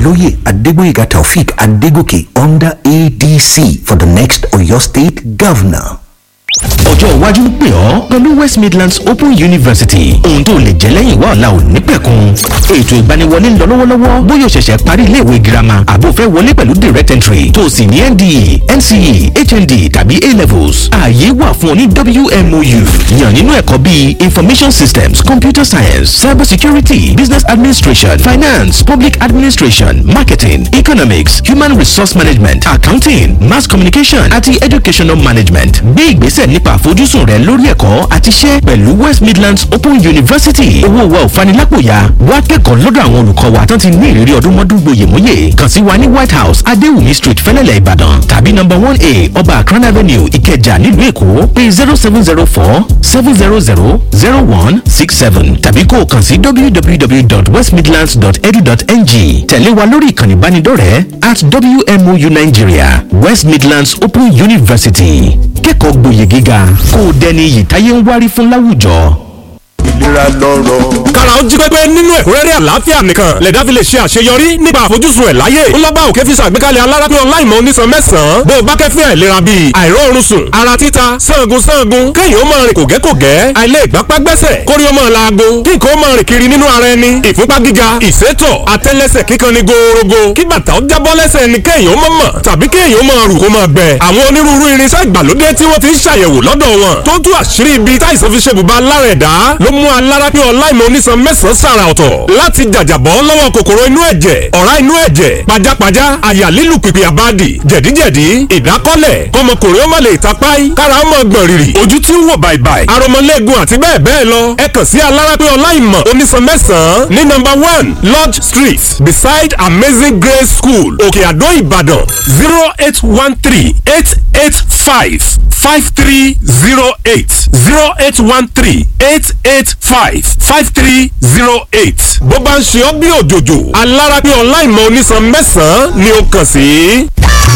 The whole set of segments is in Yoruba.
Oloye Adegboyega Taufik Adegoke under ADC for the next Oyo State Governor. ọjọ́ iwájú ń pè ọ́ pẹ̀lú west midlands open university ohun tó lè jẹ́ lẹ́yìn wá ọ̀la ò ní pẹ̀kun ètò ìgbaniwọlé ń lọ lọ́wọ́lọ́wọ́ bóyá o ṣẹ̀ṣẹ̀ parí iléèwé girama àbò fẹ́ wọlé pẹ̀lú direct entry tó o sì ní nde nce hnd tàbí a levels ààyè wà fún ọ ní wmou yàn nínú ẹ̀kọ́ bíi information systems computer science cyber security business administration finance public administration marketing economics human resource management accounting mass communication àti educational management gbé ìgbésẹ̀ nípa àfojúsùn rẹ lórí ẹ̀kọ́ àti iṣẹ́ pẹ̀lú west midlands open university owó wa ò fanilápòyà wá kẹ́kọ̀ọ́ lọ́dọ̀ àwọn olùkọ́ wa tán ti ní ìrírí ọdún mọ́dún gboyèmóyè kàn sí wa ní white house adéwùmí street fẹ́lẹ́lẹ̀ ìbàdàn tàbí number one a ọba akran avenue ìkẹjà nílùú èkó pé zero seven zero four seven zero zero zero one six seven tàbí kó o kàn sí www.westmidlands.edu.ng tẹ̀lé wa lórí ìkànnì ìbánidọ́rẹ̀ẹ́ at wmou nigeria west midlands open university kẹ́kọ̀ọ́ gboyè gíga kó o dẹni iyì táyé ń wárí fún láwùjọ. ìlera lọ́rọ̀. kára ó jí pépé nínú ẹ̀kúnrẹ́rẹ́ àlàáfíà nìkan lẹ̀dá fi lè ṣe àṣeyọrí nípa àfojúsùn ẹ̀ láyé ńlọ́gbà òkè fi ṣàgbékalẹ̀ alárápín ọláìmọ̀ onísan mẹ́sàn-án bó o bá kẹ́fín àìlera bíi àìróorun sùn ara títa sangun sangun kéèyàn ó máa rìn kògẹ́kògẹ́ àìlè ìgbápá gbẹ́sẹ̀ kórí ó máa laago kí nǹkan ó máa rìn kiri nínú ara ẹni ìfúnpá gíga ìsétọ̀ àtẹ́lẹsẹ̀ kíkan ni gòòrògò kí bàtà ó jábọ́ lẹ́sẹ̀ ẹni kéèyàn ó máa mọ̀ tàbí kéèyàn ó máa rù kó máa gbẹ àwọn onírúurú irinṣẹ́ ìgbàlódé tí wọ́n ti ń ṣàyẹ̀wò lọ́dọ̀ wọn tó tú àṣírí ibi táìsàn fi ṣe bùbá lára ẹ̀dá ló mú alárápín ọláìmọ̀ onísan mẹ́sàn-án sàrà ọ̀tọ̀ láti jàjàbọ́ lọ́wọ́ kòkòrò inú ẹ̀jẹ̀ ọ̀rá inú ẹ̀jẹ̀ pajápajá àyà lílù pìpì àbádì jẹ̀díjẹ̀dí ìdákọ́lẹ̀ kọmọkùnrin ó má lè tapáì kára ó mọ̀ gbọ̀n rìrì ojú tí ń wò bàìbàì aromọlẹ́gun àti bẹ́ẹ̀ bẹ́ẹ̀ lọ ẹ kàn sí alárápín ọláìmọ̀ onísan mẹ́sàn-án ní nọ́mbà one lodge street beside amazing grace school òkè àdó ìbàdàn zero eight one three eight eight five five three zero eight zero eight one three eight eight five five three zero eight. bó bá ń ṣe ọ́ bí òjòjò alárápín ọláìmọ̀ onísan mẹ́sàn-án ni ó kàn sí.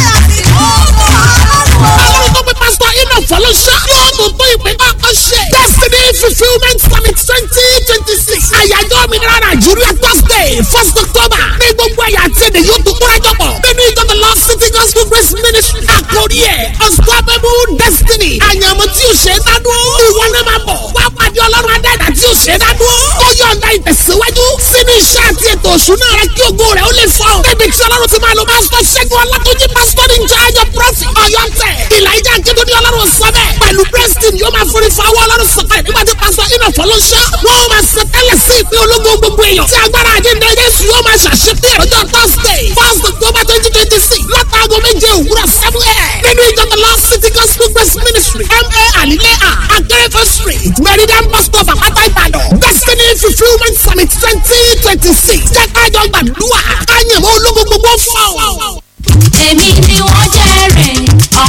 Ọlọ́run tó pe pásítọ̀ Enoch Fọlọ́ṣọ́ yóò mú tó ìpín kọ́kọ́ ṣe. Destiny fulfilment summit twenty twenty six. Àyájọ́ òmìnira Nàìjíríà Thursday first October. Ní gbogbo ẹ̀yà àti èdè yóò tún kúrẹ́ jọ̀pọ̀. Nínú ìjọ the Lord City Gospel Grace Ministry. Àkórí ẹ̀ Unstoppable Destiny. Àyànmọ́ tí o ṣe é dádúró. Ìwọ náà máa bọ̀. Wá pàdé Ọlọ́run Adẹ́dà tí o ṣe é dádúró. Ó yọ̀ǹda ìtẹ̀síwájú sínú iṣẹ́ àti ètò òṣùnà rẹ kí ògo rẹ̀ ó lè fọ́. Débi tí Ọlọ́run ti máa lo pásítọ̀ Ṣẹ́gun Ọlátúnjí pásítọ̀ ní ìjọ prophet Ọ̀yọ́ tẹ̀. Ìlàjà Akédọ́dí Ọlọ́run sọ bẹ́ẹ̀. Pẹ̀lú Preston yóò máa forí fa ọwọ́ Ọlọ́run sọ̀kalẹ̀ nígbà tí pásítọ̀ Enoch Fọlọ́ṣọ́. Wọ́n máa sọ tẹ́lẹ̀ sí ìpín ológun gbogbo èèyàn. Tí agbára àjíǹde Jésù yóò máa ṣàṣepé ọjọ́ Thursday first October twenty twenty six látàgò méje òwúrọ̀ seven a.m. Nínú ìjọ the Lord City Gospel Grace Ministry M.A. Alilea Akérèfé Street Meridian Bus Stop Àpáta Ìbàdàn Destiny Fulfilment Summit twenty twenty six. Jẹ́ kájọ gbàdúrà. Káyọ̀mọ́ ológun gbogbo fọ́. èmi ni wọ́n jẹ́rìí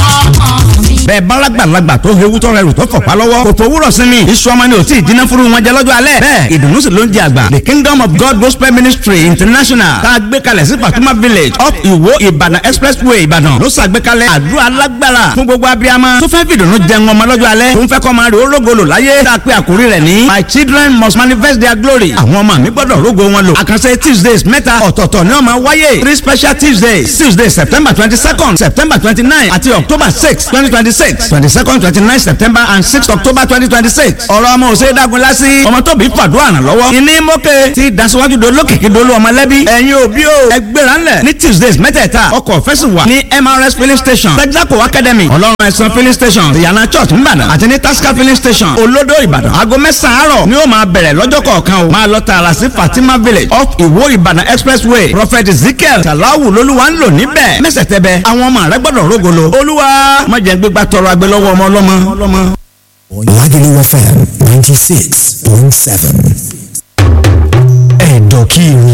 ọmọ mi. bẹ́ẹ̀ bálágbàlagbà tó hewu tó rẹrù tó fọ̀pá lọ́wọ́ kò fowórọ̀ sí ni iṣu ọmọ ni ò tí ì jiná furu wọn jẹ lọ́jọ́ alẹ́ bẹ́ẹ̀ ìdùnnú sì ló ń jẹ àgbà the kingdom of god gospel ministry international tá a gbé kalẹ̀ sí fatuma village up iwo ìbàdàn expressway ìbàdàn ló ṣàgbékalẹ̀ àdúrà alágbára fún gbogbo abiyamọ tó fẹ́ fìdùnnú jẹun ọmọ lọ́jọ́ alẹ́ tó ń fẹ́ kọ́ máa rí orógolo láyé tá a pé àkórí rẹ̀ ní my children must manifest their glory àwọn ọmọ mi gbọ́dọ̀ rógo wọn lò àkànṣe tuesdays mẹ́ta ọ̀tọ̀ọ̀tọ̀ ni wọ́n máa wáyé three special tuesdays tuesday september twenty second september twenty nine àti october six twenty twenty six twenty second twenty nine september and six october twenty twenty six ọ̀rọ̀ ọmọ òsè dagun lásì ọmọ tóbi fàdúrà ràn lọ́wọ́ ìní mọ́kẹ́ ti dasiwaju dolókìkí dolo ọmọlẹ́bí ẹ̀yin òbí o ẹgbẹ́ra ńlẹ̀ ní tuesdays mẹ́tẹ̀ẹ̀ta ọkọ̀ fẹ́sì wà ní mrs filling station texaco academy ọlọ́run ẹ̀sán filling station ìyànà church ńbàdàn àti ní tasca filling station olódò ìbàdàn aago mẹ́sàn-án àárọ̀ ni ó máa bẹ̀rẹ̀ lọ́jọ́ kọ̀ọ̀kan o máa lọ tààrà sí fatima village off ìwó ìbàdàn expressway prophet ezekiel salawu lolúwa ń lò níbẹ̀ mẹ́sẹ̀tẹ̀bẹ̀ àwọn ọmọ rẹ gbọ́dọ̀ rógolo olúwa má jẹ́ gbégbá tọrọ agbẹ́ lọ́wọ́ ọmọ ọlọ́mọ. Lagelu FM 96.7. Ẹ̀dọ̀kìrì.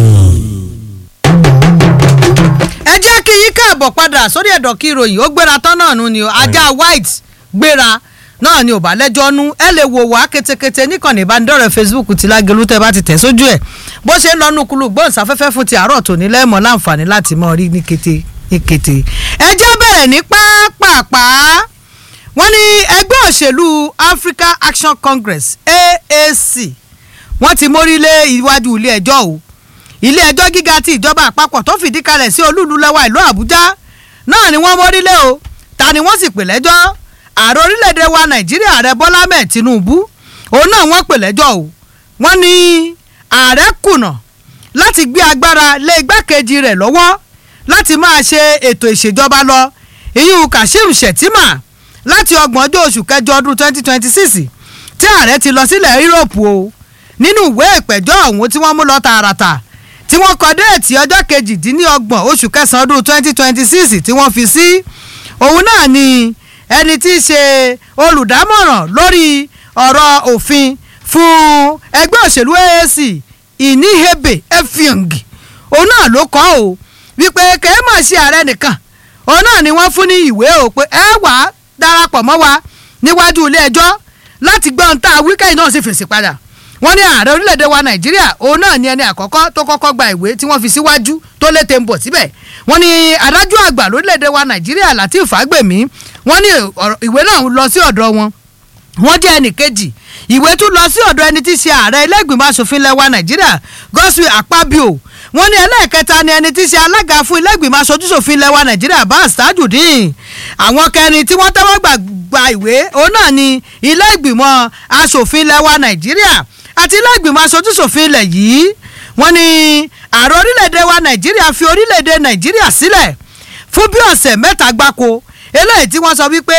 ẹ jẹ́ kí yín káàbọ̀ padà sórí ẹ̀dọ̀ kí ìròyìn ó gbéra tán náà nù ni o ajá white gbéra náà ni ò bá lẹ́jọ́ nú ẹ lè wò wá ketekete níkànnì ìbánidọ́rẹ̀ẹ́ facebook ti Lágelú tẹ́ bá ti tẹ̀ sójú ẹ̀ bó ṣe ń lọ́nu kúlù gbóhùnsáfẹ́fẹ́ fún ti àárọ̀ tòní lẹ́mọ̀ láǹfààní láti mọ̀ rí ní kété ní kété ẹ jẹ́ bẹ̀rẹ̀ ní pápápá wọ́n ní ẹgbẹ́ òṣèlú Africa Action Congress AAC wọ́n ti mórí lé iwájú ilé ẹjọ́ o ilé ẹjọ́ gíga ti ìjọba àpapọ̀ tó fìdí kalẹ̀ sí olúlu lẹ́wà ìlú àbújá náà ni wọ́n mórílé o ta ni wọ́n sì pè lẹ́jọ́ ààrẹ orílẹ̀-èdè wa nàìjíríà ààrẹ bọ́lá mẹ́ẹ̀ tinubu òun náà wọ́n pè lẹ́jọ́ o wọ́n ní ààrẹ kùnà láti gbé agbára lé igbákejì rẹ̀ lọ́wọ́ láti máa ṣe ètò ìṣèjọba lọ ìyún kashim shettima láti ọgbọ̀njọ́ oṣù kẹjọ ọdún 2026 tí ààrẹ ti lọ sílẹ̀ yúròpù o nínú ìwé ìpẹ̀jọ́ ọ̀hún tí wọ́n mú lọ tààràtà tí wọ́n kọ déètì ọjọ́ kejìdínlọ́gbọ̀n oṣù kẹsàn-án ọdún 2026 tí wọ́n fi sí òun náà ni ẹni tí í ṣe olùdámọ̀ràn lórí ọ̀rọ̀ òfin fún ẹgbẹ́ òṣèlú AAC ìníhebe efiong òun náà ló kọ́ o wípé kẹ́ẹ́ mọ̀ sí ààrẹ nìkan òun náà ni wọ́n fún ní ìwé o pé ẹ wà á darapọ̀ mọ́ wa níwájú ilé ẹjọ́ láti gbọ́ ohun tá a wíkẹ́yìn náà sì fèsì padà wọ́n ní ààrẹ orílẹ̀-èdè wa nàìjíríà òun náà ni ẹni àkọ́kọ́ tó kọ́kọ́ gba ìwé tí wọ́n fi síwájú tó lé tẹ̀ ń bọ̀ síbẹ̀ wọ́n ní adájọ́ àgbà lórílẹ̀-èdè wa nàìjíríà latif fagbemi wọ́n ní ìwé náà lọ sí ọ̀dọ̀ wọn wọ́n jẹ́ ẹnì kejì ìwé tún lọ sí ọ̀dọ̀ ẹni tí í ṣe ààrẹ ilé ìgbìmọ̀ asòfin lẹwa nàìjíríà godswill akpabio wọ́n ní ẹlẹ́ẹ̀kẹta ni ẹni tí í ṣe alága fún ilé ìgbìmọ̀ asojúṣòfin lẹwa nàìjíríà bas tajudeen àwọn kẹrin tí wọ́n tẹ́wọ́ gbà ìwé òun náà ni ilé ìgbìmọ̀ asòfin lẹwa nàìjíríà àti ilé ìgbìmọ̀ asojúṣòfin ilẹ̀ yìí wọ́n ní ààrẹ orílẹ̀-èdè wa nàìjíríà fi orílẹ̀-èdè nàìjíríà sílẹ̀ fún bí ọ̀sẹ̀ mẹ́ta gbáko eléyìí tí wọ́n sọ wípé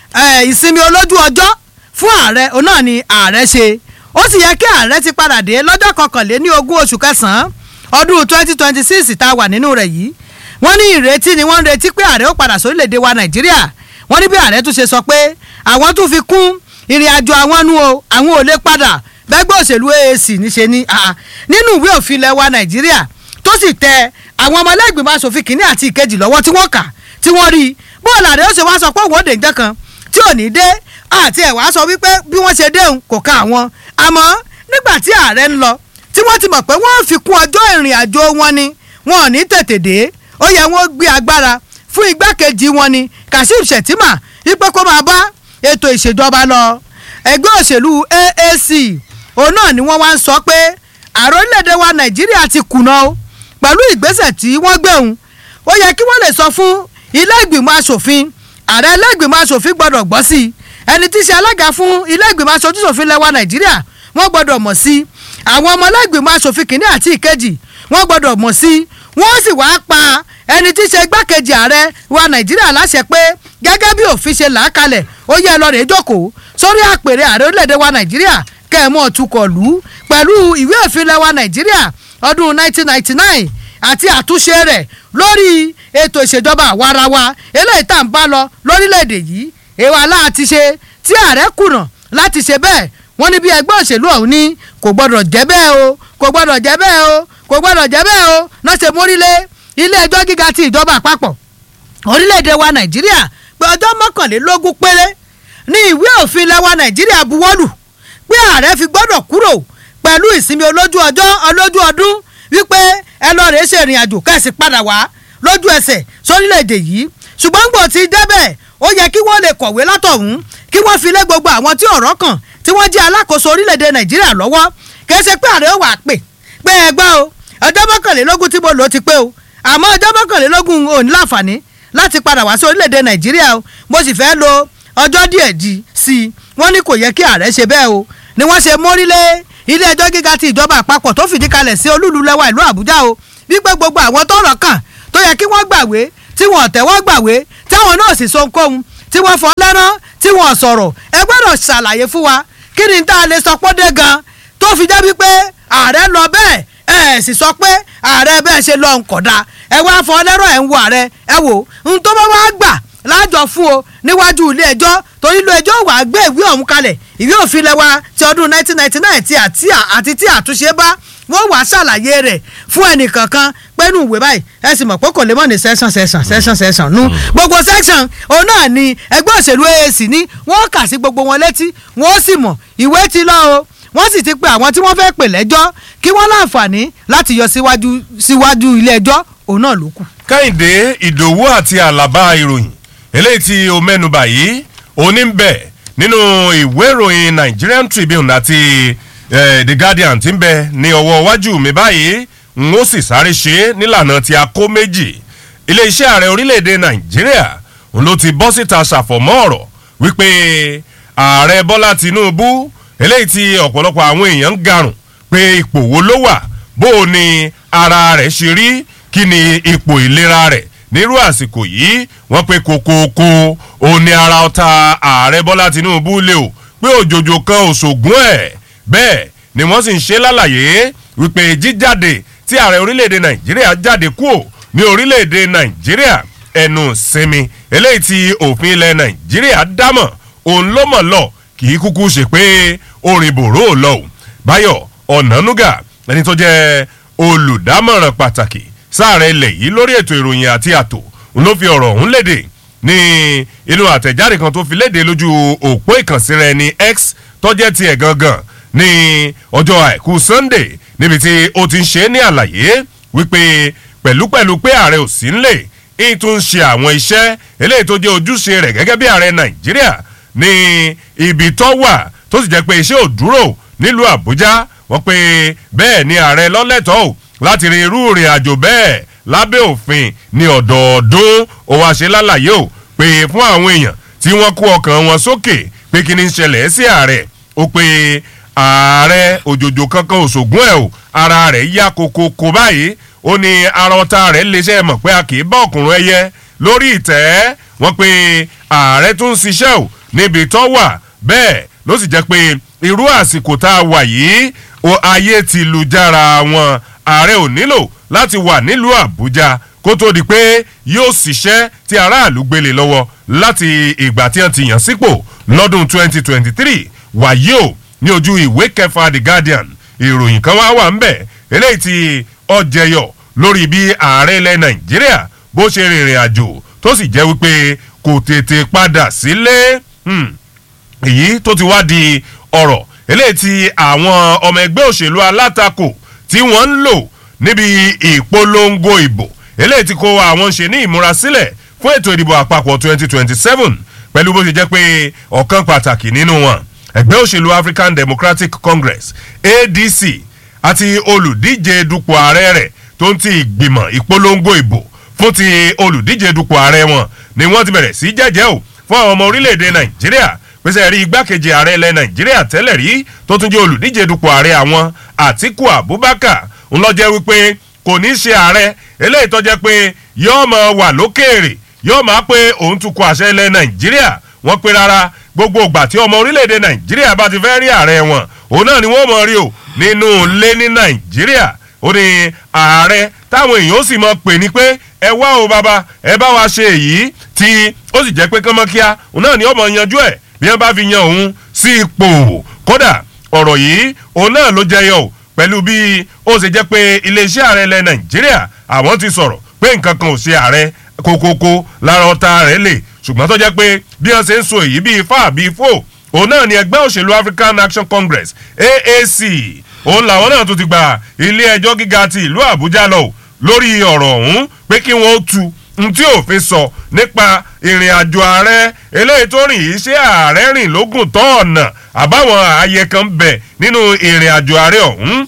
ìsinmi olójú ọjọ́ fún ààrẹ òun náà ni ààrẹ ṣe ó sì yẹ kí ààrẹ ti padà dé lọ́jọ́ kọkànléní ogún oṣù kẹsàn-án ọdún twenty twenty six tá a wà nínú rẹ̀ yìí wọ́n ní ìrètí ni wọ́n ń retí pé ààrẹ ó padà sórílẹ̀‐èdè wa nàìjíríà wọ́n ní bí ààrẹ tún ṣe sọ pé àwọn tún fi kún ìrìn àjò àwọn nu o àwọn ò lè padà bẹ́gbẹ́ òṣèlú AAC níṣe ní nínú ìwé òfin ilẹ̀ wa nàìjíríà tó sì tẹ àwọn ọmọlẹ́gbìmọ̀ asòfin kìíní àti ìkejì lọ́wọ́ tí wọ́n kà tí wọ́n rí bóòlù ààrẹ ó ṣe wá sọ pé òun ò dé nǹkan kan tí ò ní dé àti ẹ̀ wá sọ wípé bí wọ́n ṣe déhùn kò ká àwọn àmọ́ nígbà tí ààrẹ ń lọ tí wọ́n ti mọ̀ pé wọ́n fi kún ọjọ́ ìrìn àjò wọn ni wọn ò ní tètè dé ó yẹ wọ́n gbé agbára fún igbákejì wọn ni Kashim Shettima wípé kó máa bá ètò ìṣèjọba lọ ẹgbẹ́ òṣèlú AAC òun náà ni wọ́n wá ń sọ pé ààrẹ orílẹ̀-èdè wa Nàìjíríà ti kùnà o pẹ̀lú ìgbésẹ̀ tí wọ́n gbé òun ó yẹ kí wọ́n lè sọ fún ilé ìgbìmọ̀ asòfin ààrẹ ilé ìgbìmọ̀ asòfin gbọ́dọ̀ gbọ́ sí i ẹni tí í ṣe alága fún ilé ìgbìmọ̀ asojúṣòfin lẹwa nàìjíríà wọ́n gbọ́dọ̀ mọ̀ sí àwọn ọmọ ilé ìgbìmọ̀ asòfin kìíní àti ìkejì wọ́n gbọ́dọ̀ mọ̀ sí wọ́n sì wáá pa ẹni tí í ṣe igbákejì ààrẹ wa nàìjíríà láṣẹ pé gẹ́gẹ́ bí òfin ṣe là á kalẹ̀ ó yẹ lọ rèé jókòó sórí àpèrè ààrẹ orílẹ̀-èdè wa nàìjíríà kẹ́ẹ̀mọ́ tukọ̀ lù ú pẹ̀lú ìwé òfin lẹwa nàìjíríà ọdún 1999 àti àtúnṣe rẹ̀ lórí ètò ìṣèjọba àwarawa eléyìí tá à ń bá lọ lórílẹ̀‐èdè yìí èèwà láti ṣe tí ààrẹ kùnà láti ṣe bẹ́ẹ̀ wọ́n ní bí ẹgbẹ́ òṣèlú ọ̀hún ní kò gbọ́dọ̀ jẹ́ bẹ́ẹ̀ o kò gbọ́dọ̀ jẹ́ bẹ́ẹ̀ o kò gbọ́dọ̀ jẹ́ bẹ́ẹ̀ o náà ṣe mórílé ilé ẹjọ́ gíga ti ìjọba àpapọ̀ orílẹ̀‐èdè wa nàìjíríà pé ọjọ́ mọ́kànlélógún péré ní ìwé òfin lẹ́wà nàìjíríà buwọ́lù pé ààrẹ fi gbọ́dọ̀ kúrò pẹ̀lú ìsinmi olójú ọjọ́ olójú ọdún wípé ẹ lọ rèé ṣe ìrìn àjò kẹ́sì padà wá lójú ẹsẹ̀ sórílẹ̀‐èdè yìí ṣùgbọ́n gbò ti débẹ̀ ó yẹ kí wọ́n lè kọ̀wé látọ̀hún kí wọ́n fi lé gbogbo àwọn tí ọ̀rọ̀ kàn tí wọ́n jẹ́ alákòóso orílẹ̀‐èdè nàìjíríà lọ́wọ́ kìí ṣe pé ààrẹ ó wà pè pé ẹ gbọ́ o ọjọ́ mọ́kànlélógún tí mo lò ó ti pé o àmọ́ ọjọ́ mọ́kànlélógún ò ní láǹfààní láti padà wá sí orílẹ̀‐èdè nàìjíríà o mo sì fẹ́ lo ọjọ́ díẹ̀ di sí i wọ́n ní kò yẹ kí ààrẹ ṣe bẹ́ẹ̀ o ni wọ́n ṣe mórílé ilé ẹjọ́ gíga ti ìjọba àpapọ̀ tó fìdí kalẹ̀ sí olúlu lẹ́wà ìlú àbújá o wípé gbogbo àwọn tọ́rọ̀ kàn tó yẹ kí wọ́n gbàwé tí wọ́n tẹ́wọ́ gbàwé táwọn náà sì so nkóhun tí wọ́n fọ́ lẹ́rán tí wọ́n sọ̀rọ̀ ẹ gbọ́dọ̀ ṣàlàyé fún wa kí ni tá a lè sọ pé dé gan tó fi jẹ́ wípé ààrẹ lọ bẹ́ẹ̀ ẹ sì sọ pé ààrẹ bẹ́ẹ̀ ṣe lọ nkọ̀dá ẹ wá fọ́ lẹ́rọ̀ ẹ̀ ń wo ààrẹ ẹ wò ń tó bá wá gbà lájọ fún o níwájú ilé ẹjọ́ torí ilé ẹjọ́ wà á gbé ìwé ọ̀hún kalẹ̀ ìwé òfin lẹ́wà ti ọdún 1999 ti àti àti tí àtúnṣe bá wọ́n wàá ṣàlàyé rẹ̀ fún ẹnìkankan pẹ́ẹ́nù ìwé báyìí ẹ sì mọ̀ pé kò lè mọ̀ ní section section section section nu gbogbo section òun náà ni ẹgbẹ́ òṣèlú AAC ní wọ́n kà sí gbogbo wọn létí wọ́n sì mọ̀ ìwé ti lọ o wọ́n sì ti pe àwọn tí wọ́n fẹ́ pè lẹ́jọ́ kí wọ́n láǹfààní láti yọ síwájú síwájú ilé ẹjọ́ òun náà ló kù. kẹ́hìndé ìdòwú àti àlàbà ìròyìn eléyìí tí o mẹ́nubà yìí òní ń bẹ nínú ìwé ìròyìn Nigerian Tribune àti eh, The Guardian tí ń bẹ ní ọwọ́ iwájú mi báyìí n ó sì sáré ṣe é nílànà tí a kó méjì iléeṣẹ́ ààrẹ orílẹ̀-èdè nàìjíríà n ló ti bọ́ síta ṣàfọ̀mọ́ ọ̀rọ̀ wípé ààrẹ bọ́lá tinubu eléyìí tí ọ̀pọ̀lọpọ̀ àwọn èèyàn ń garùn pé ipò wo ló wà bó o ní ara rẹ̀ ṣe rí kí ni ipò ìlera rẹ̀ nírú àsìkò yìí wọ́n pe kokoko òun ni ara ọ̀tá ààrẹ bọ́lá tinubu lé o pé òjòjò kan òṣògùn ẹ̀ bẹ́ẹ̀ ni wọ́n sì ń ṣe lálàyé wípé jíjáde tí ààrẹ orílẹ̀-èdè nàìjíríà jáde kúò ní orílẹ̀-èdè nàìjíríà ẹnu sinmi eléyìí tí òfin ilẹ̀ nàìjíríà dámọ̀ òun ló mọ̀ lọ kì í kúkú ṣe pé orin bòró lọ o báyọ̀ ọ̀nànúgà ẹni tó jẹ́ olùdámọ̀ràn pàtàkì sáàrẹ̀ ilẹ̀ yìí lórí ètò ìròyìn àti àtò òun ló fi ọ̀rọ̀ ọ̀hún léde ní inú àtẹ̀jáde kan tó fi léde lójú òpó ìkànsíra ẹni x tọ́jẹ́ tiẹ̀ gangan ní ọjọ́ àìkú sunday níbi tí ó ti ń ṣe é ní àlàyé wípé pẹ̀lúpẹ̀lú pé ààrẹ ò sí ńlẹ̀ èyí tó ń ṣe àwọn iṣẹ́ eléyìí tó jẹ́ ojúṣe rẹ̀ gẹ́gẹ́ bí ààrẹ nàìjíríà ní ibi tó wà tó sì jẹ́ pé iṣẹ́ ò dúró nílùú àbújá wọ́n pe bẹ́ẹ̀ ni ààrẹ lọ́lẹ́tọ̀ọ́ láti rin irú ìrìn àjò bẹ́ẹ̀ lábẹ́ òfin ní ọ̀dọ̀ọ̀dún ó wá ṣe lálàyé o pé fún àwọn èèyàn tí wọ́n kó ọkàn wọn sókè pé kí ni ń ṣẹlẹ̀ sí ààrẹ ó pe ààrẹ òjòjò kankan òṣògùn ẹ̀ o ara rẹ̀ yá kokoko báyìí ó ní ara ọ̀tá rẹ̀ léṣẹ́ mọ̀ pé a kì í bá ọkùnrin ẹyẹ lórí ìtẹ́ wọ́n pe ààrẹ tún ń ṣiṣẹ́ o níbi tó wà bẹ́ẹ̀ ló sì jẹ́ pé irú àsìkò tá a wà yìí o ayé ti lu jára wọn ààrẹ ò nílò láti wà nílùú àbújá kó tó di pé yóò ṣiṣẹ́ tí aráàlú gbélé lọ́wọ́ láti ìgbà tí wọ́n ti yàn sípò lọ́dún 2023 wàyí o ní ojú ìwé kẹfà the guardian ìròyìn kan wá wà ń bẹ̀ eléyìí ti ọjẹyọ lórí bí ààrẹ ilẹ̀ nàìjíríà bó ṣe rìnrìn àjò tó sì jẹ́ wípé kò tètè padà sílé èyí tó ti wá di ọ̀rọ̀ eléyìí ti àwọn ọmọ ẹgbẹ́ òṣèlú alátakò tí wọ́n ń lò níbi ìpolongo ìbò eléyìí ti kó àwọn ṣe ní ìmúrasílẹ̀ fún ètò ìdìbò àpapọ̀ 2027 pẹ̀lú bó ṣe jẹ́ pé ọ̀kan pàtàkì nínú wọn ẹgbẹ́ òṣèlú african democratic congress adc àti olùdíje dupò ààrẹ rẹ̀ tó ń ti ìgbìmọ̀ ìpolongo ìbò fún ti olùdíje dupò ààrẹ wọn ni wọ́n ti bẹ̀rẹ̀ sí jẹ́jẹ́ o fún àwọn ọmọ orílẹ̀-èdè nàìjíríà pèsè rí igbákejì ààrẹ ilẹ̀ nàìjíríà tẹ́lẹ̀ rí tó tún jẹ́ olùdíje dupò ààrẹ àwọn àtiku abubakar ńlọ́jẹ́ wípé kò ní í ṣe ààrẹ eléyìí tó jẹ́ pé yóò máa wà lókèèrè yóò máa pé òun tún kọ àṣẹ ilẹ̀ nàìjíríà wọ́n pe rárá gbogbo ìgbà tí ọmọ orílẹ̀-èdè nàìjíríà bá ti fẹ́ rí ààrẹ wọn òun náà ni wọ́n mọ̀ rí o nínú ilé ní nàìjíríà ó ní ààrẹ táwọn èèyàn ó sì mọ̀ pè ní pé ẹ wá o bàbá ẹ bá wa ṣe èyí tí ó sì jẹ́ pé kánmọ́kíá òun náà ni ọmọ yanjú ẹ̀ bí wọ́n bá fi yan òun sí ipò kódà ọ̀rọ̀ yìí òun náà ló jẹyọ o pẹ̀lú bí ó ṣe jẹ́ pé iléeṣẹ́ ààrẹ ilẹ̀ nàìjíríà àwọn ti sọ̀rọ̀ pé nǹkan kan ò ṣe ààrẹ kókókó lára ọ̀tá rẹ̀ lè ṣùgbọ́n tó jẹ́ pé bí wọ́n ṣe ń so èyí bíi fáà bíi fò òun náà ni ẹgbẹ́ òṣèlú african action congress aac òun làwọn náà tó ti gba ilé ẹjọ́ gíga ti ìlú àbújá lọ lórí ọ̀rọ̀ ọ̀hún pé kí wọ́n tu n tí òfin sọ nípa ìrìn àjò ààrẹ eléyìí tó rìn yìí ṣé ààrẹ rìn lógún tó ọ̀nà àbáwọn ààyè kan bẹ̀ nínú ìrìn àjò ààrẹ ọ̀hún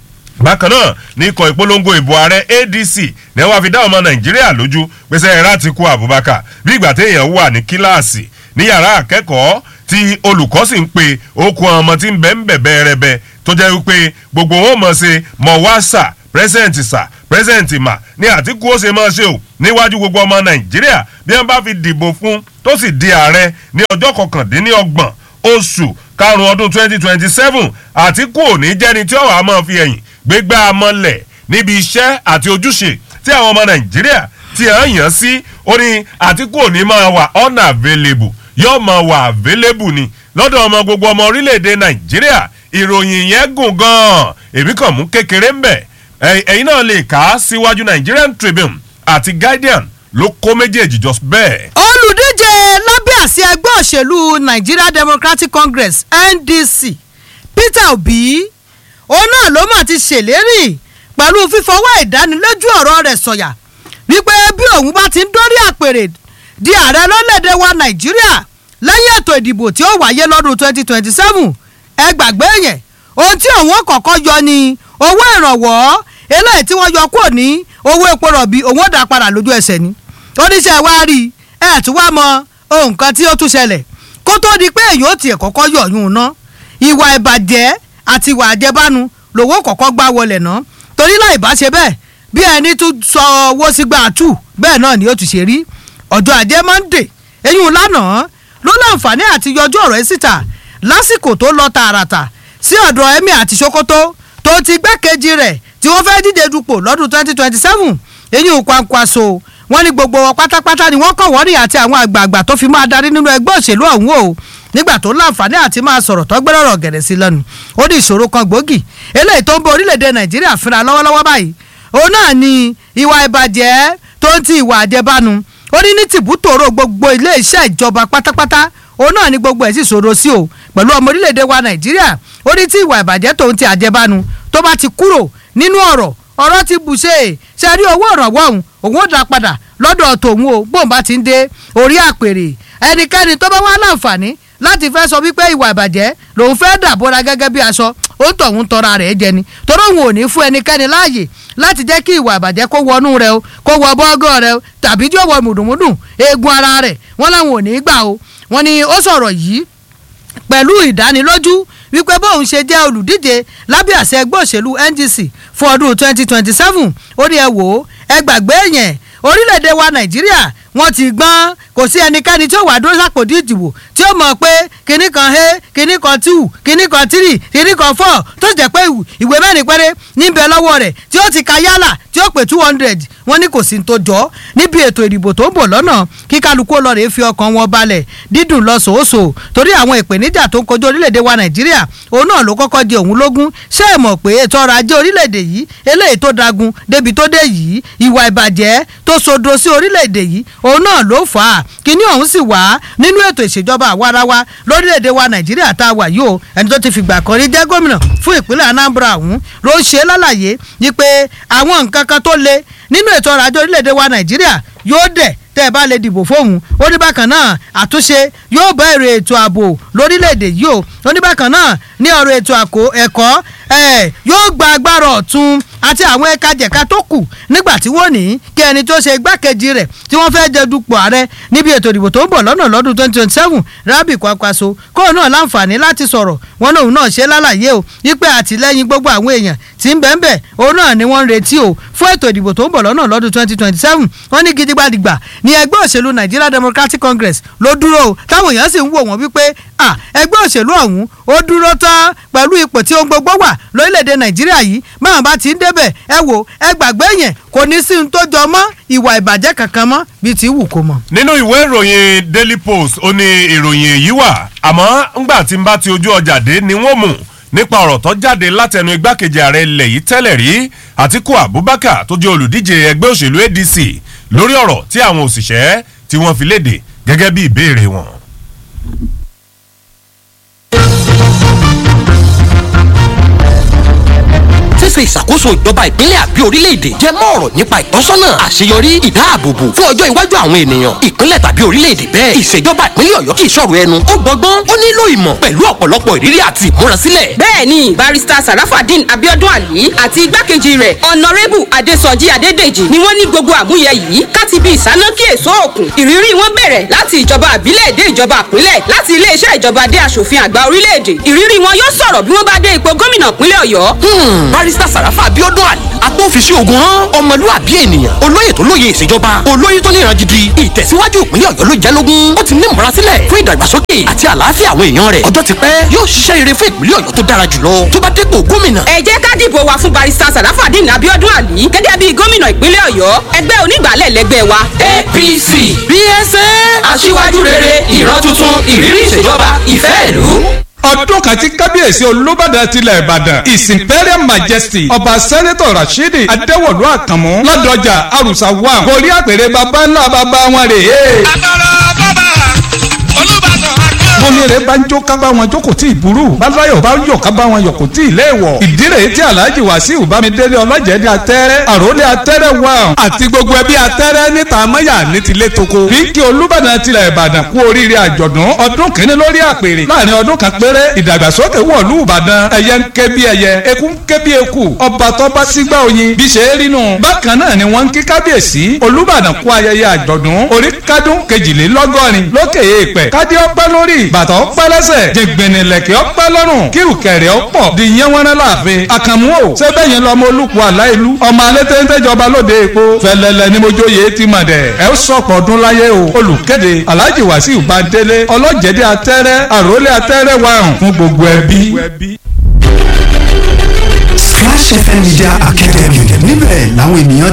bákan náà ní ikọ̀ ìpolongo ìbò ààrẹ adc ní wàá fi dá ọmọ nàìjíríà lójú pèsè ẹ̀rá ti kú abubakar bí ìgbà téèyàn wà ní kíláàsì ní yàrá akẹ́kọ̀ọ́ tí olùkọ́ sì ń pe okùn ọmọ tí ń bẹ́ ń bẹ̀ bẹ́ẹ̀rẹ́bẹ́ tó jẹ́ wípé gbogbo wọn mọ̀ ṣe mọ̀ wá sà pírẹsẹ̀ǹtì sà pírẹsẹ̀ǹtì mà ní àtìkú ó ṣe máa ṣe o níwájú gbogbo ọmọ nàìjíríà bí wọ́n bá fi dìbò fún tó sì di ààrẹ ní ọjọ́ kọkàndínlọ́gbọ̀n oṣù karùn-ún ọdún twenty twenty seven àtìkú ò ní jẹ́ni tí ọ̀wá máa fi ẹ̀yìn gbégbá amọ̀lẹ̀ níbi iṣẹ́ àti ojúṣe tí àwọn ọmọ nàìjíríà ti hàn yàn sí ó ní àtìkú ò ní máa wà unavailable yóò máa wà available ni lọ́dọ̀ ọmọ gbogbo ọmọ orílẹ̀-èdè nàìjíríà ìròyìn yẹn gùn gan-an èmi kàn mú kékeré ń bẹ̀ ẹ̀yin náà lè kà á síwájú nigerian tribune àti guardian ló kó méjèèjì jọ bẹ́ẹ̀. olùdíje lábẹ́ àsíá ẹgbẹ́ òṣèlú nigeria democratic congress ndc peter obi òun náà ló mà ti ṣèlérí pẹ̀lú fífọwọ́ ìdánilójú ọ̀rọ̀ rẹ̀ sọ̀yà wípé bí òun bá ti ń dórí àpèrè di ààrẹ lọ́lẹ́dẹ̀ wa nàìjíríà lẹ́yìn ètò ìdìbò tí ó wáyé lọ́dún 2027 ẹ gbàgbé yẹn ohun tí òun kọ̀ọ̀kan yọ ni owó ìrànwọ́ eléyìí tí wọ́n yọ kúrò ní owó epo rọ̀bì òun ó dà padà lójú ẹsẹ̀ ni oníṣẹ́ wa rí ẹ̀ tí wàá mọ ohun kan tí ó tún ṣẹlẹ̀ kó tó di pé èyí ó tiẹ̀ kọ́kọ́ yọ̀yún ná ìwà ìbàjẹ́ àti ìwà àjẹbánu lòwó kọ́kọ́ gbá wọlé ná torí láì bá ṣe bẹ́ẹ̀ bí ẹni tún sọ owó sígbà tù bẹ́ẹ̀ náà ni ó ti ṣe rí ọjọ́ ajé monde eyín lánàá ló láǹfààní àti yọjú ọ̀rọ̀ ẹ̀ síta lásìkò tó lọ tààràtà sí ọ̀dọ̀ emir àti sokoto tó ti gbẹ́kejì rẹ̀ tí wọ́n fẹ́ díje dupò lọ́dún 2027 eyín kwankwaso wọ́n ní gbogbo wọn pátápátá ni wọ́n kọ̀ wọ́n rí àti àwọn àgbààgbà tó fi máa darí nínú ẹgbẹ́ òṣèlú ọ̀hún o nígbà tó láǹfààní àti máa sọ̀rọ̀ tó gbẹ́rọ̀ ọ̀rọ̀ gẹ̀rẹ́ sí lẹ́nu ó ní ìṣòro kan gbòógì eléyìí tó ń bọ orílẹ̀-èdè nàìjíríà fínra lọ́wọ́lọ́wọ́ báyìí òun náà ni ìwà ìbàjẹ́ tó ń ti ìwà àjẹbánu ó ní ní tìbútòrò gbogbo ilé iṣẹ́ ìjọba pátápátá òun náà ni gbogbo ẹ̀ sì ṣòro sí o pẹ̀lú ọmọ orílẹ̀-èdè wa nàìjíríà ó ní tí ìwà ìbàjẹ́ tó ń ti àjẹbánu tó bá ti kúrò nínú ọ̀rọ̀ ọ̀rọ̀ ti bù ṣe é ṣe rí owó ìrànwọ́ òun òun ó dá padà lọ́dọ̀ tòun o bóun bá ti ń dé orí àpèrè ẹnikẹ́ni tó bá wá láǹfààní láti fẹ́ sọ wípé ìwà ìbàjẹ́ lòun fẹ́ dàbọ̀ra gẹ́gẹ́ bí aṣọ ó ń tọ̀hún tọra rẹ̀ jẹ ni torí òun ò ní fún ẹnikẹ́ni láàyè láti jẹ́ kí ìwà ìbàjẹ́ kó wọnú rẹ o kó wọ bọ́gọ́ rẹ o tàbí tí ó wọ mùdùmùdù eegun ara rẹ̀ wọ́n láwọn ò ní gbà o wọ́n ní ó sọ̀rọ̀ yìí pẹ̀lú ìdánilójú wípé bóun ṣe jẹ́ olùdíje lábẹ́ àṣẹ ẹgbẹ́ òṣèlú NDC fún ọdún 2027 ó ní ẹ wò ó ẹ gbàgbé yẹn orílẹ̀-èdè wa Nàìjíríà wọ́n ti gbọ́n kò sí ẹnikẹ́ni tí ó wà dúró sápòdì ìdìbò tí ó mọ̀ pé kinní kan he kinní kan two kinní kan three kinní kan four tó jẹ́ pé ìwé mẹ́rin péré níbẹ̀ lọ́wọ́ rẹ̀ tí ó ti ka yálà tí ó pè two hundred wọ́n ní kò sí ní tó jọ́ níbi ètò ìdìbò tó ń bọ̀ lọ́nà kí kálukú ọlọ́rẹ̀ fi ọkàn wọn balẹ̀ dídùn lọ sòósò torí àwọn ìpèníjà tó ń kojú orílẹ̀-èdè wa nàìjíríà òun náà ló kọ́kọ́ di òun lógún ṣé ẹ mọ̀ pé ètò ọrọ̀ ajé orílẹ̀-èdè yìí eléyìí tó dagun débi tó dé yìí ìwà ìbàjẹ́ tó sodo sí orílẹ̀-èdè yìí òun náà ló fà á kíní ọ̀hún sì wá nínú ètò ìṣèjọba àwarawa lórílẹ̀‐èdè wa nàìjíríà tá a wà yìí o ẹni tó ti fìgbà kan rí jẹ́ gómìnà fún ìpínlẹ̀ anambra ọ̀hún ló ń ṣe lálàyé ni pé àwọn nǹkan kan tó le nínú ètò ọrọ̀ ajé orílẹ̀‐èdè wa nàìjíríà yóò dẹ̀ tẹ́ ẹ bá lè dìbò fóun ó ní bákan náà àtúnṣe yóò bá èrè ètò ààbò lórílẹ̀‐èdè yìí o ó ní bákan náà ní ọ̀rọ̀ ètò ẹ̀kọ́ yóò gba agbára ọ̀tún àti àwọn ẹ̀ka jẹ̀ka tó kù nígbà tí wọ́n ní kí ẹni tó ṣe igbákejì rẹ̀ tí wọ́n fẹ́ jẹ dupò ààrẹ níbi ètò ìdìbò tó ń bọ̀ lọ́nà lọ́dún twenty twenty seven Rabi Kwakwaso kóun náà láǹfààní láti sọ̀rọ̀ wọn lòun náà ṣe lálàyé o wípé àtìlẹ́yìn gbogbo àwọn èèyàn tí ń bẹ́ẹ̀ bẹ́ẹ̀ òun náà ni wọ́n ń retí o fún ètò ìdìbò tó ń bọ̀ lọ́nà lọ́dún twenty twenty seven wọ́n ní gidigbadigba ní ẹgbẹ́ òṣèlú Nigeria Democratic Congress ló dúró o táwọn èèyàn sì ń wò wọ́n wípé ẹgbẹ́ òṣèlú ọ̀hún ó dúró tán pẹ̀lú ipò tí ohun gbogbo wà lórílẹ̀‐èdè Nàìjíríà yìí báwọn bá ti ń débẹ̀ ẹ wò ẹ gbàgbé yẹn kò ní sí ohun tó jọ mọ́ ìwà ìbàjẹ́ kankan mọ́ bíi ti wù kó mọ́. nínú ìwé ìròyìn Daily Post ó ní ìròyìn èyí wà àmọ́ ńgbà tí n bá ti ojú ọjà dé ni wọ́n mú nípa ọ̀rọ̀ tó jáde látẹnu igbákejì ààrẹ ilẹ̀ yìí tẹ́lẹ̀ rí Àtíkù Abubakar tó jẹ́ olùdíje ẹgbẹ́ òṣèlú ADC lórí ọ̀rọ̀ tí àwọn òṣìṣẹ́ tí wọ́n fi léde gẹ́gẹ́ bí ìbéèrè wọn. ṣíṣe ìṣàkóso ìjọba ìpínlẹ̀ àbí orílẹ̀-èdè jẹ́ mọ́ ọ̀rọ̀ nípa ìtọ́sọ́nà àṣeyọrí ìdáàbòbò fún ọjọ́ iwájú àwọn ènìyàn ìpínlẹ̀ tàbí orílẹ̀-èdè bẹ́ẹ̀ ìṣèjọba ìpínlẹ̀ ọ̀yọ́ kì í ṣọ̀rọ̀ ẹnu ó gbọ́gbọ́n ó nílò ìmọ̀ pẹ̀lú ọ̀pọ̀lọpọ̀ ìrírí àti ìmúrasílẹ̀. bẹ́ẹ̀ni barista sarafadin abiodun ali àti igbákejì rẹ̀ ọ̀nàrẹ́bù adésọjí adédèjì ni wọ́n ní gbogbo àmúyẹ yìí káti bí ìsánákí èso òkun ìrírí wọn bẹ̀rẹ̀ láti ìjọba àbílẹ̀ dé ìjọba àpínlẹ̀ láti iléeṣẹ́ ìjọba dé aṣòfin àgbà orílẹ̀-èdè ìrírí wọn yóò sọ̀rọ̀ bí wọ́n bá dé ipò gómìnà ìpínlẹ̀ ọ̀yọ́. barista sàràfà abiodun ali agbófinṣe ogun hàn ọmọlúwàbí ènìyàn olóyè tó lóye ìṣèjọba olóyè tó níran gidi ìtẹ̀síwájú ìpínlẹ̀ ọ̀yọ́ ló jẹ́ lógún ó ti ní ìmúrasílẹ̀ fún ìdàgbàsókè àti àlàáfíà àwọn èèyàn rẹ̀ ọjọ́ ti pẹ́ yóò ṣiṣẹ́ rere fún ìpínlẹ̀ ọ̀yọ́ tó dára jùlọ tó bá dépò gómìnà. ẹ jẹ́ ká dìbò wa fún barista sàràfàdín abiodun ali gẹ́gẹ́ bí gómìnà ìpínlẹ̀ ọ̀yọ́ ẹgbẹ́ onígbàálẹ̀ lẹ́gbẹ́ wa. apc bsa aṣíwájú rere ìran tuntun ìrírí ìṣèjọba ìfẹ́ ìlú ọdún kan tí kábíyèsí olùbàdàn tilẹ̀ ìbàdàn his imperial majesty ọba sẹ́nẹ́tọ̀ rashidi adéwọ̀lú àkànmú lọ́dọ̀jà àrùsà wà gorí àpèrè bàbá ńlá bàbá wọn rè é. àtọ̀rọ̀ bàbá olùbàdàn àkẹ́ bónire bá ń jó ká bá wọn jókòó tí ì burú bálayọ̀ bá ń yọ̀ ká bá wọn yọ̀ kò tí ì léèwọ̀ ìdí rèé tí alhaji wàsíù bámidélé ọlọ́jẹ̀dẹ̀ atẹ́rẹ́ àròlé atẹ́rẹ́ wà àti gbogbo ẹbí atẹ́rẹ́ níta mọ́yà ní tilé toko bí kí olúbàdàn tilẹ̀ ìbàdàn kú oríire àjọ̀dún ọdún kìíní lórí àpèrè láàrin ọdún kan péré ìdàgbàsókè wọ̀lú ìbàdàn ẹyẹ ń ké bí ẹyẹ eku ń ké bí eku ọba tó bá sígbà oyin bí ṣe é rínú bákan náà ni wọ́n ń kí kábíyèsí olúbàdàn kú ayẹyẹ àjọ̀dún orí kádún kejìlélọ́gọ́rin lókè èèpẹ̀ kádé ọpẹ́ lórí bàtà ọpẹ́ lẹ́sẹ̀ jẹgbẹ̀nìlẹ̀kẹ̀ ọpẹ́ lọ́rùn kírùkẹ̀rẹ̀ ọpọ̀ di yẹnwẹ́rẹ́ láàfin àkànmú o sẹ́bẹ̀ yẹn lọ́mọ olùkọ́ àláìlú ọmọ alẹ́ tẹ́ńtẹ́jọba lóde èpo fẹlẹ́lẹ́ ni mojóye ti mọ̀ dẹ̀ ẹ ó sọ̀pọ̀ ọdún láyé o olùkéde alhaji wàsíù bàdélé ọlọ́jẹ̀dẹ̀ atẹ́rẹ́ àròlé atẹ́rẹ́ wàrùn fún gbogbo ẹbí. Splash FM Media Academy níbẹ̀ làwọn ènìyàn